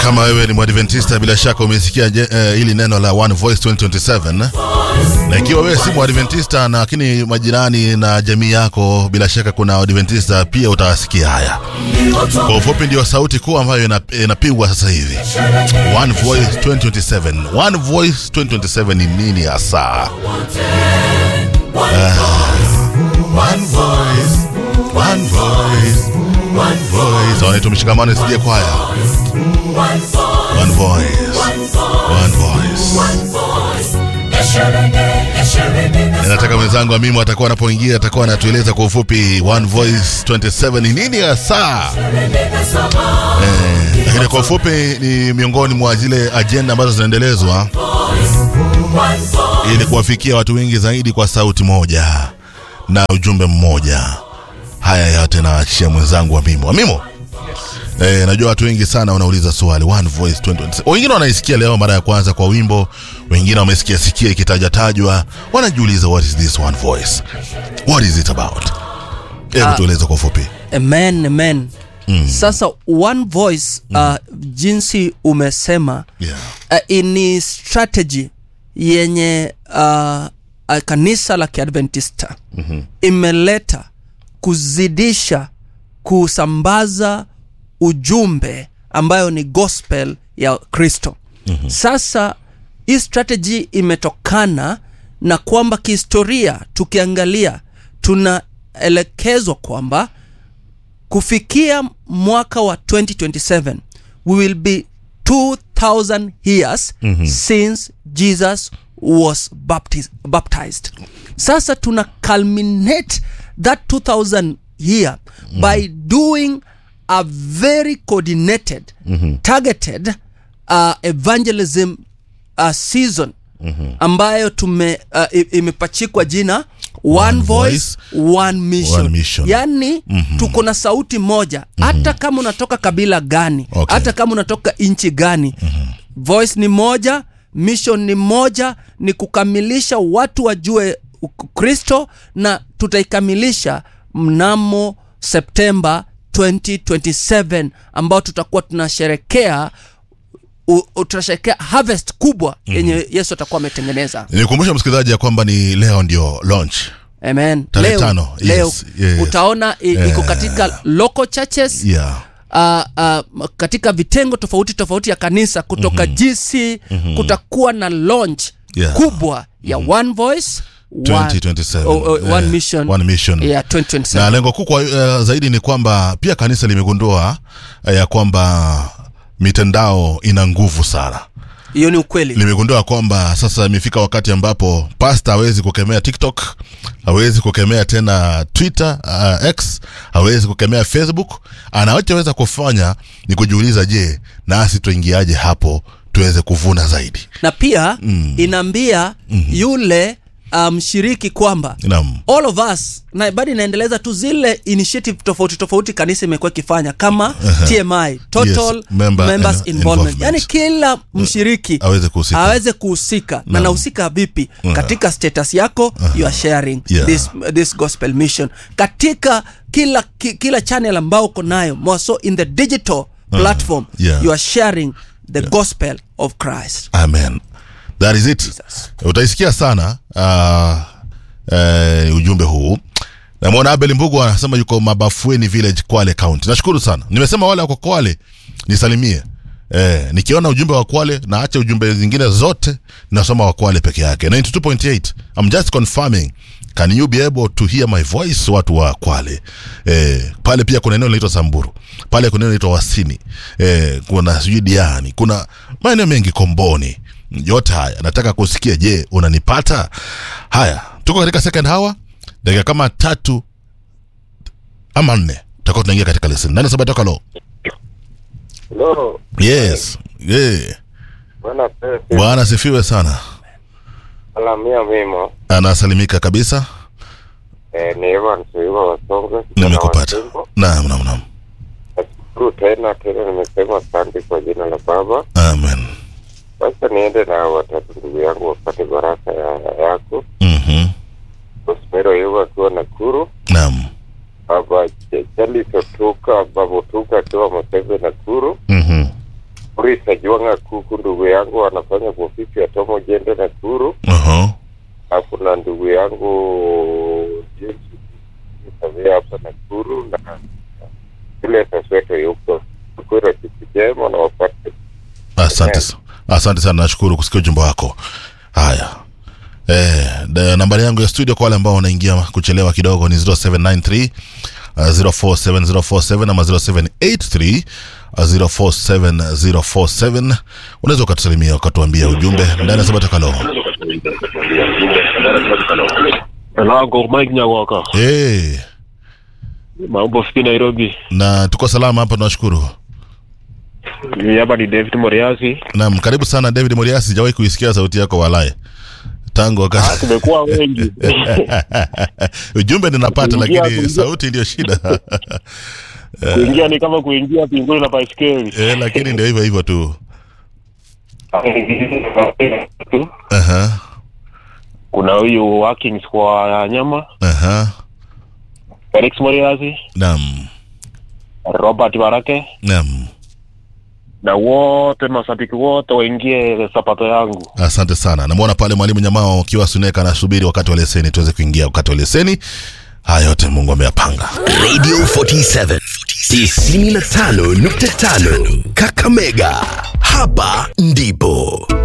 kama wewe ni mwadventista bila shaka umesikia uh, hili neno la One Voice 2027 na ikiwa wewe si mwadventista lakini majirani na jamii yako bila shaka kuna wadventista pia utawasikia haya kwa ufupi ndio sauti kuu ambayo inapigwa sasa hivi One Voice 2027 One Voice 2027 ni nini hasa uh, One Voice One Voice One Voice wanaitwa mshikamano sije kwaya One Voice One Voice nataka mwenzangu Amimu atakuwa anapoingia atakuwa anatueleza kwa ufupi One Voice 27 ni nini hasa eh, lakini kwa ufupi ni miongoni mwa zile ajenda ambazo zinaendelezwa ili kuwafikia watu wengi zaidi kwa sauti moja na ujumbe mmoja haya yote naachia mwenzangu Amimo. Amimo, eh, najua watu wengi sana wanauliza swali One Voice 2027. Wengine wanaisikia leo mara ya kwanza kwa wimbo, wengine wamesikia sikia ikitajatajwa, wanajiuliza what is this One Voice, what is it about? Hebu tueleze kwa ufupi. Amen, amen. Mm. Sasa One Voice uh, jinsi umesema Yeah. uh, ni strategy yenye uh, uh, kanisa la Kiadventista mm-hmm. imeleta kuzidisha kusambaza ujumbe ambayo ni gospel ya Kristo. mm-hmm. Sasa hii strategy imetokana na kwamba kihistoria, tukiangalia tunaelekezwa kwamba kufikia mwaka wa 2027 we will be 2000 years mm-hmm. since Jesus was baptized, baptized. Sasa tuna culminate that 2000 year mm-hmm. by doing a very coordinated mm-hmm. targeted uh, evangelism uh, season mm-hmm. ambayo tume uh, imepachikwa jina one, One voice, one mission, One mission. yani mm-hmm. tuko na sauti moja mm-hmm. hata kama unatoka kabila gani Okay. hata kama unatoka nchi gani mm-hmm. voice ni moja mission ni moja ni kukamilisha watu wajue kristo na tutaikamilisha mnamo septemba 2027 ambao tutakuwa tunasherekea u- u- tunasherekea harvest kubwa yenye mm-hmm. yesu atakuwa ametengeneza Nikumbusha msikilizaji ya kwamba ni leo ndio launch. amen Tarehe leo, tano, yes, leo yes. utaona i- iko katika local churches Yeah. uh, uh, katika vitengo tofauti tofauti ya kanisa kutoka mm-hmm. gc mm-hmm. kutakuwa na launch Yeah. kubwa ya one voice one, 2027. oh, oh, one Eh, mission, one mission. Yeah, 2027 na lengo kuu kwa uh, zaidi ni kwamba pia kanisa limegundua uh, ya kwamba mitandao ina nguvu sana hiyo ni ukweli limegundua kwamba sasa imefika wakati ambapo pasta hawezi kukemea tiktok hawezi kukemea tena twitter uh, x hawezi kukemea facebook anachoweza kufanya ni kujiuliza je nasi tuingiaje hapo tuweze kuvuna zaidi na pia mm. inaambia mm-hmm. yule mshiriki um, kwamba Naam. all of us na bado inaendeleza tu zile initiative tofauti tofauti kanisa imekuwa ikifanya kama tmi total Yes, member members and involvement involvement. yani kila mshiriki aweze kuhusika. aweze kuhusika na nahusika vipi katika status yako you are sharing Yeah. this, this gospel mission katika kila ki, kila channel ambao uko nayo more so in the digital platform Yeah. you are sharing the gospel of christ amen that is it Jesus. utaisikia sana uh, uh, ujumbe huu namwona abel mbugu anasema yuko mabafueni village kwale county nashukuru sana nimesema wale wako kwale nisalimie Eh, nikiona ujumbe wa kwale naacha ujumbe zingine zote nasoma wa kwale peke yake 92.8 I'm just confirming can you be able to hear my voice watu wa kwale eh, pale pia kuna eneo linaitwa samburu pale kuna eneo linaitwa wasini eh, kuna sijui diani kuna maeneo mengi komboni yote haya nataka kusikia je unanipata haya tuko katika second hour dakika kama tatu ama nne tutakuwa tunaingia katika lesson nani saba toka lo Hello, yes yeah. bwana Pepe, bwana asifiwe sana alamia mimo anasalimika kabisa eh, ni Evans Wiwa Wasonge. nimekupata Kijana wa Simbo. naam naam naam Nashukuru tena tena, nimesema asante kwa jina la Baba. amen Sasa niende na watatu ndugu yangu wapate baraka ya yako. mhm Rosemary Oyuga akiwa Nakuru, naam Baba Ch- Charles Otuka, Baba Otuka akiwa Maseve Nakuru, mhm Uri Chris Ajuanga Kuku, ndugu yangu anafanya kwa ofisi ya Tomo Jende Nakuru. Aha. Na kuna ndugu yangu James Savia hapa Nakuru na vile Sasweto yuko Kura kitu jema na wapate Asante, sa- asante sana, nashukuru kusikia ujumbe wako. Haya, eh, da- nambari yangu ya studio kwa wale ambao wanaingia kuchelewa kidogo ni 0793 uh, 047047 ama 0783 uh, 047047. Unaweza ukatusalimia ukatuambia ujumbe ndani ya Sabata Kalo. Lango Mike Nyawaka. Eh, Mambo vipi Nairobi? na tuko salama hapa, tunashukuru. Mimi hapa ni David Moriasi. Naam, karibu sana David Moriasi, sijawahi kuisikia sauti yako walaye tangu wakati Tumekuwa wengi. ujumbe ninapata, Kuingia- lakini kuingia- sauti ndio shida. Kuingia ni kama kuingia pinguni na baiskeli. eh, lakini ndio hivyo hivyo tu. Aha, Kuna huyu Workings kwa nyama, aha, Felix Moriasi, naam, Robert Barake naam. na wote mashabiki wote waingie sapato yangu. Asante sana. Namwona pale mwalimu Nyamao akiwa Suneka anasubiri wakati wa leseni tuweze kuingia wakati wa leseni. Haya yote Mungu ameyapanga. Radio 47 95.5 Kakamega. Hapa ndipo